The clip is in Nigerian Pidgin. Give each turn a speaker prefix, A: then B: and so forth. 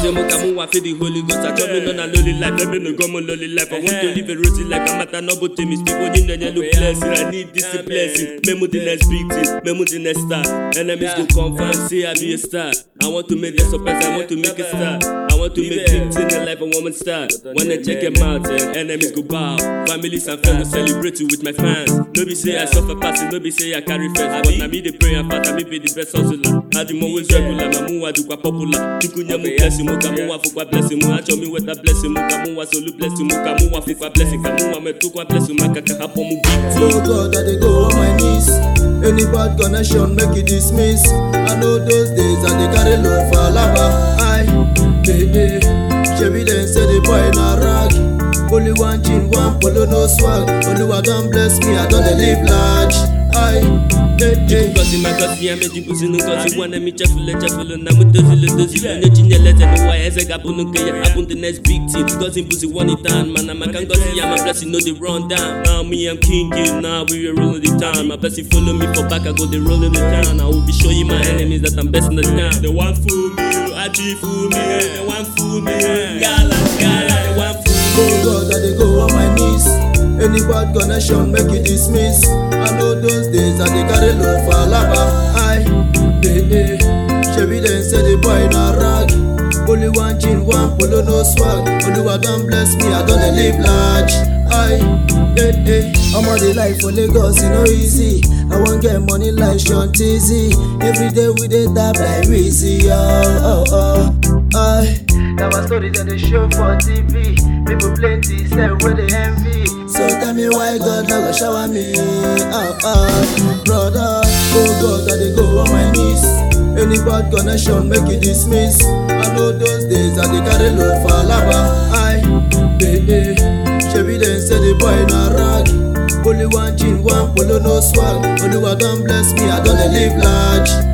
A: say mo ka mo wa feel the Holy Ghost. I chop me on a lonely life, let me no go mo lonely life. I want to live a rosy life. I'm at an to me speak when you know you blessing. I need this blessing. Memo the next victim, memo the next star. Enemies go confirm, say I be a star. I want to make them surprise, I want to make a star. I want to make things in the life a woman star. When they check them out, eh, enemies go bow. Families and friends go celebrate you with my fans. No be say I suffer passing, no be say I carry first. But na me dey pray and fast, I me be the best hustler. I do always regular, my mu wa do kwa popular. Chukunye mu blessing, mu ka mu wa fukwa blessing, mu acho mi with a blessing, mu ka mu wa solu blessing, mu ka mu wa fukwa blessing, ka mu wa me tu kwa blessing, ma kaka hapo mu big team.
B: Oh God, I dey go on my knees. Any bad connection, make it dismiss. I know those days I dey carry load for lava. I, hey, hey. Shebi dem say the boy na rag. Only one chin, one polo, no swag. Oluwa don bless me, I don dey live large. I, hey, hey.
A: Ngozi magozi ya mejibuzi ngozi wana mi chefule chefule na mutozile dozile onye chinyeleze n'ụwa ya eze ga-abụ nke ya abụ the next big team Ngozi mbuzi one it down mana maka ngozi ya my blessing no dey run down now me I'm king you now we are rolling the town my blessing follow me for back I go dey rolling the town I will be showing my enemies that I'm best in the town they want fool me achi fool me they want fool me gala gala they want fool me
B: Oh God, I dey go on my knees. Any bad connection, make it dismiss. I know those days I dey carry load for lava. I, hey, hey. Shebi dem say the boy na rag. Only one chin, one polo, no swag. Oluwa don bless me, I don dey live large. I, hey, hey. I'm on the life for Lagos, e no easy. I wan get money like Sean Tizzy. Every day we dey tap like Rizzy. Oh, oh, oh. I. Na my story dem dey show for TV. People plenty sef wey dey envy. So tell me why God no go shower me? Oh, oh, brother. Oh God, I dey go on my knees. Any bad connection, make it dismiss. I know those days I dey carry load for lava. I, hey, hey. Shebi dem say the boy na rag. Only one chin, one polo, no swag. Oluwa don bless me, I don dey live large.